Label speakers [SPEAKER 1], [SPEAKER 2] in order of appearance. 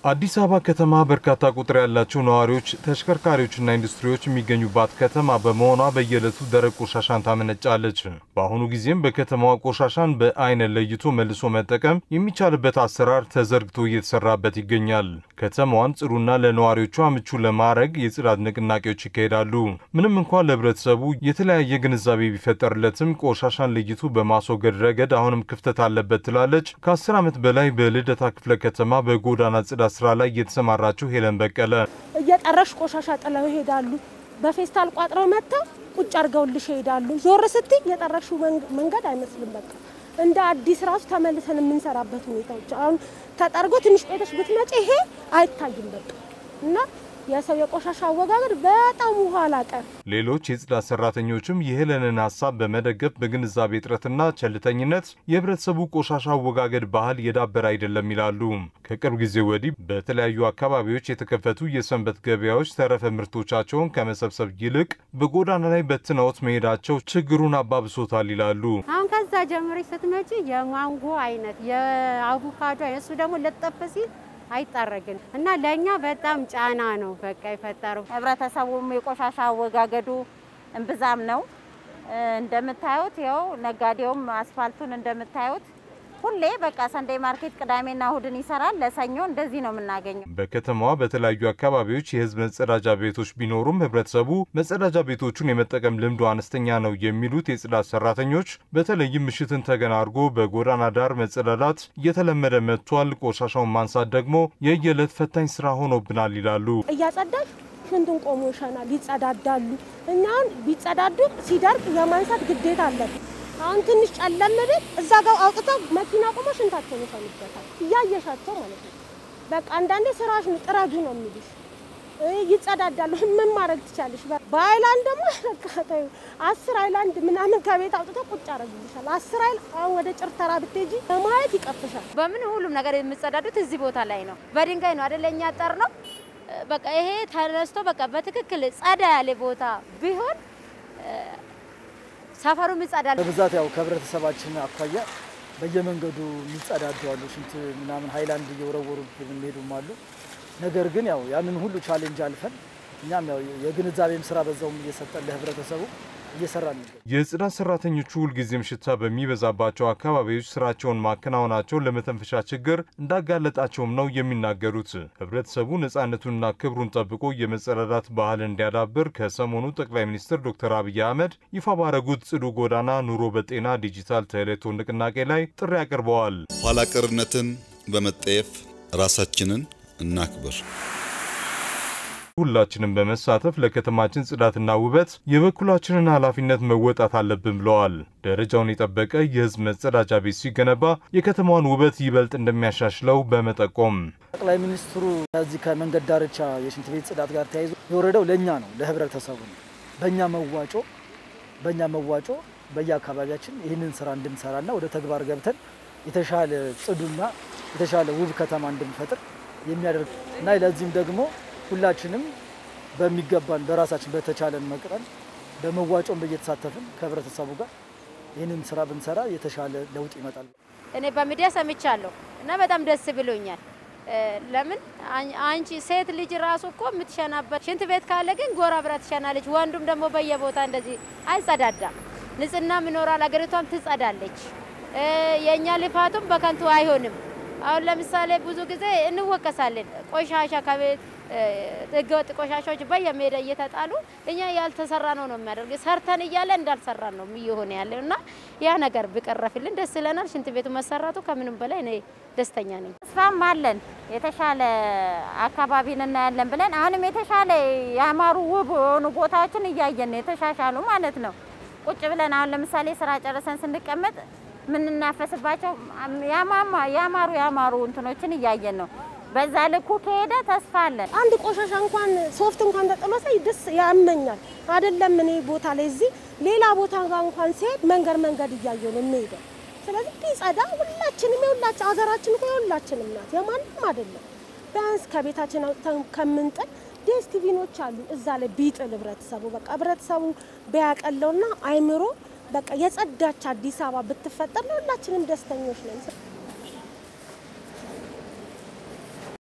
[SPEAKER 1] አዲስ አበባ ከተማ በርካታ ቁጥር ያላቸው ነዋሪዎች፣ ተሽከርካሪዎችና ኢንዱስትሪዎች የሚገኙባት ከተማ በመሆኗ በየዕለቱ ደረቅ ቆሻሻን ታመነጫለች። በአሁኑ ጊዜም በከተማዋ ቆሻሻን በአይነት ለይቶ መልሶ መጠቀም የሚቻልበት አሰራር ተዘርግቶ እየተሰራበት ይገኛል። ከተማዋን ጽዱና ለነዋሪዎቿ ምቹ ለማድረግ የጽዳት ንቅናቄዎች ይካሄዳሉ። ምንም እንኳን ለሕብረተሰቡ የተለያየ ግንዛቤ ቢፈጠርለትም ቆሻሻን ለይቶ በማስወገድ ረገድ አሁንም ክፍተት አለበት ትላለች ከአስር ዓመት በላይ በልደታ ክፍለ ከተማ በጎዳና ጽዳት ስራ ላይ የተሰማራችው ሄለን በቀለ።
[SPEAKER 2] እየጠረሽ ቆሻሻ ጥለው ይሄዳሉ። በፌስታል ቋጥረው መጥተው ቁጭ አድርገውልሽ ይሄዳሉ። ዞር ስትይ የጠረሽው መንገድ አይመስልም። በቃ እንደ አዲስ ራሱ ተመልሰን የምንሰራበት ሁኔታዎች አሁን ተጠርጎ ትንሽ ቆይተሽ ብትመጪ ይሄ አይታይም። በቃ እና የሰው የቆሻሻ አወጋገድ በጣም ኋላ ቀር።
[SPEAKER 1] ሌሎች የጽዳት ሰራተኞችም የሄለንን ሀሳብ በመደገፍ በግንዛቤ እጥረትና ቸልተኝነት የህብረተሰቡ ቆሻሻ አወጋገድ ባህል የዳበረ አይደለም ይላሉ። ከቅርብ ጊዜ ወዲህ በተለያዩ አካባቢዎች የተከፈቱ የሰንበት ገበያዎች ተረፈ ምርቶቻቸውን ከመሰብሰብ ይልቅ በጎዳና ላይ በትነውት መሄዳቸው ችግሩን አባብሶታል ይላሉ።
[SPEAKER 3] አሁን ከዛ ጀምረሽ ስትመጪ የማንጎ አይነት የአቮካዶ አይነት እሱ ደግሞ ለጠፍ ሲል አይጠረግም እና ለእኛ በጣም ጫና ነው በቃ የፈጠረው።
[SPEAKER 4] ህብረተሰቡም የቆሻሻ አወጋገዱ እምብዛም ነው። እንደምታዩት ያው ነጋዴውም አስፋልቱን እንደምታዩት ሁሌ በቃ ሰንደይ ማርኬት ቅዳሜና እሁድን ይሰራል። ለሰኞ እንደዚህ ነው የምናገኘው።
[SPEAKER 1] በከተማዋ በተለያዩ አካባቢዎች የህዝብ መጸዳጃ ቤቶች ቢኖሩም ህብረተሰቡ መጸዳጃ ቤቶቹን የመጠቀም ልምዱ አነስተኛ ነው የሚሉት የጽዳት ሰራተኞች በተለይም ምሽትን ተገን አድርጎ በጎዳና ዳር መጸዳዳት እየተለመደ መጥቷል። ቆሻሻውን ማንሳት ደግሞ የየዕለት ፈታኝ ስራ ሆኖብናል ይላሉ።
[SPEAKER 2] እያጸዳሽ ሽንቱን ቆሞ ይሸናል፣ ይጸዳዳሉ። እኛን ቢጸዳዱ ሲደርቅ የማንሳት ግዴታ አለብን። አሁን ትንሽ ጨለም ብል እዛ ጋር አውጥተው መኪና ቆሞ ሽንታቸውን ይሸኑበታል፣ እያየሻቸው ማለት ነው። በቃ አንዳንዴ ስራሽ ነው ጥረዱ ነው የሚሉሽ። ይጸዳዳሉ። ምን ማድረግ ትቻለሽ? በአይላንድ ደግሞ በቃ ተይው፣ አስር አይላንድ ምናምን ከቤት አውጥተው ቁጭ ያደርጉልሻል። አስር አይል አሁን ወደ ጭርተራ ብትሄጂ በማየት ይቀፍሻል።
[SPEAKER 3] በምን ሁሉም ነገር የምጸዳዱት እዚህ ቦታ ላይ ነው። በድንጋይ ነው አይደለ? እኛ ጠር ነው በቃ ይሄ ተነስቶ በቃ በትክክል ጸዳ ያለ ቦታ ቢሆን ሰፈሩም ይጸዳል።
[SPEAKER 5] በብዛት ያው ከህብረተሰባችን አኳያ በየመንገዱ የሚጸዳዱ አሉ። ሽንት ምናምን ሀይላንድ እየወረወሩ የሚሄዱም አሉ። ነገር ግን ያው ያንን ሁሉ ቻሌንጅ አልፈን እኛም ያው የግንዛቤም ስራ በዛውም እየሰጠን ለህብረተሰቡ እየሰራ ነው።
[SPEAKER 1] የጽዳት ሰራተኞቹ ሁልጊዜም ሽታ በሚበዛባቸው አካባቢዎች ስራቸውን ማከናወናቸው ለመተንፈሻ ችግር እንዳጋለጣቸውም ነው የሚናገሩት። ህብረተሰቡ ነፃነቱንና ክብሩን ጠብቆ የመጸዳዳት ባህል እንዲያዳብር ከሰሞኑ ጠቅላይ ሚኒስትር ዶክተር አብይ አህመድ ይፋ ባረጉት ጽዱ ጎዳና ኑሮ በጤና ዲጂታል ተሌቶ ንቅናቄ ላይ ጥሪ አቅርበዋል።
[SPEAKER 6] ኋላ ቀርነትን በመጠየፍ ራሳችንን እናክብር።
[SPEAKER 1] ሁላችንም በመሳተፍ ለከተማችን ጽዳትና ውበት የበኩላችንን ኃላፊነት መወጣት አለብን ብለዋል። ደረጃውን የጠበቀ የህዝብ መጸዳጃ ቤት ሲገነባ የከተማዋን ውበት ይበልጥ እንደሚያሻሽለው በመጠቆም
[SPEAKER 5] ጠቅላይ ሚኒስትሩ ከዚህ ከመንገድ ዳርቻ የሽንት ቤት ጽዳት ጋር ተያይዞ የወረደው ለእኛ ነው፣ ለህብረተሰቡ ነው። በእኛ መዋጮ በእኛ መዋጮ በየአካባቢያችን ይህንን ስራ እንድንሰራና ወደ ተግባር ገብተን የተሻለ ጽዱና የተሻለ ውብ ከተማ እንድንፈጥር የሚያደርግ እና ለዚህም ደግሞ ሁላችንም በሚገባን በራሳችን በተቻለን መቅረን በመዋጮም እየተሳተፍን ከህብረተሰቡ ጋር ይህንን ስራ ብንሰራ የተሻለ ለውጥ ይመጣል።
[SPEAKER 3] እኔ በሚዲያ ሰምቻለሁ እና በጣም ደስ ብሎኛል። ለምን አንቺ ሴት ልጅ ራሱ እኮ የምትሸናበት ሽንት ቤት ካለ ግን ጎራ ብራ ትሸናለች። ወንዱም ደግሞ በየቦታ እንደዚህ አይጸዳዳም። ንጽህናም ይኖራል፣ አገሪቷም ትጸዳለች። የእኛ ልፋቱም በከንቱ አይሆንም። አሁን ለምሳሌ ብዙ ጊዜ እንወቀሳለን። ቆሻሻ ከቤት ህገወጥ ቆሻሻዎች በየሜዳ እየተጣሉ እኛ ያልተሰራ ነው ነው የሚያደርግ ሰርተን እያለ እንዳልሰራን ነው እየሆነ ያለው እና ያ ነገር ቢቀረፍልን ደስ ይለናል። ሽንት ቤቱ መሰራቱ ከምንም በላይ እኔ ደስተኛ ነኝ።
[SPEAKER 4] ተስፋም አለን የተሻለ አካባቢን እናያለን ብለን አሁንም የተሻለ ያማሩ ውብ የሆኑ ቦታዎችን እያየን ነው የተሻሻሉ ማለት ነው። ቁጭ ብለን አሁን ለምሳሌ ስራ ጨርሰን ስንቀመጥ የምንናፈስባቸው ያማሩ ያማሩ እንትኖችን እያየን ነው። በዛ ልኩ ከሄደ ተስፋ አለን።
[SPEAKER 2] አንድ ቆሻሻ እንኳን ሶፍት እንኳን ተጥሎ ሳይ ደስ ያመኛል። አይደለም እኔ ቦታ ላይ እዚህ ሌላ ቦታ ጋር እንኳን ሲሄድ መንገድ መንገድ እያየሁ ነው የምሄደው። ስለዚህ ቢጸዳ ሁላችንም የሁላችን ሀገራችን እኮ የሁላችንም ናት፣ የማንም አይደለም። ቢያንስ ከቤታችን አውጥተን ከምንጥል ዴስቲቪኖች አሉ እዛ ላይ ቢጥል ህብረተሰቡ በቃ ህብረተሰቡ ቢያቀለውና አይምሮ በቃ የጸዳች አዲስ አበባ ብትፈጠር ለሁላችንም ደስተኞች ነን።